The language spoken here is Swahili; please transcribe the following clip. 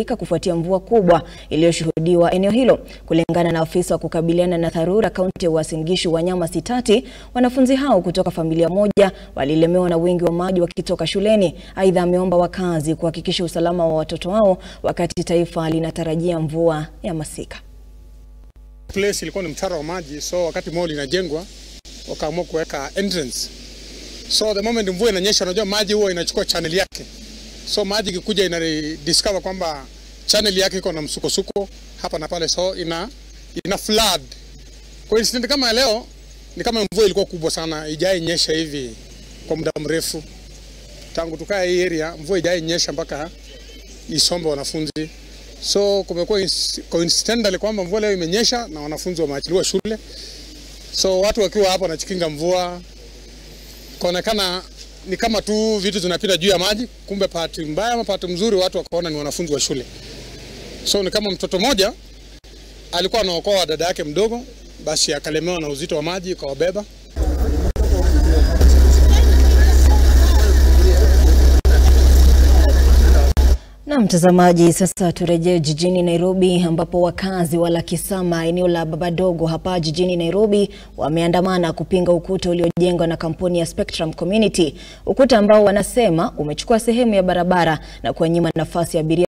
kufuatia mvua kubwa iliyoshuhudiwa eneo hilo. Kulingana na afisa wa kukabiliana na dharura kaunti ya Uasin Gishu Wanyama Sitati, wanafunzi hao kutoka familia moja walilemewa na wingi wa maji wakitoka shuleni. Aidha, ameomba wakazi kuhakikisha usalama wa watoto wao wakati taifa linatarajia mvua ya masika. Place ilikuwa ni mtaro wa maji, so wakati mall inajengwa wakaamua kuweka entrance. So the moment mvua inanyesha, unajua maji huwa inachukua channel yake, so maji ikikuja ina discover kwamba channel yake iko na msukosuko hapa na pale, so ina ina flood. Kwa incident kama ya leo ni kama mvua ilikuwa kubwa sana, ijai nyesha hivi kwa muda mrefu tangu tukae hii area, mvua ijai nyesha mpaka isombe wanafunzi. So kumekuwa coincidentally kwamba mvua leo imenyesha na wanafunzi wameachiliwa shule, so watu wakiwa hapa wanachikinga mvua, kaonekana ni kama tu vitu zinapita juu ya maji, kumbe pati mbaya ama pati mzuri, watu wakaona ni wanafunzi wa shule. So ni kama mtoto mmoja alikuwa anaokoa dada yake mdogo, basi akalemewa na uzito wa maji, ikawabeba Na mtazamaji, sasa turejee jijini Nairobi ambapo wakazi wa Lakisama eneo la Babadogo hapa jijini Nairobi wameandamana kupinga ukuta uliojengwa na kampuni ya Spectrum Community, ukuta ambao wanasema umechukua sehemu ya barabara na kuwanyima nafasi ya abiria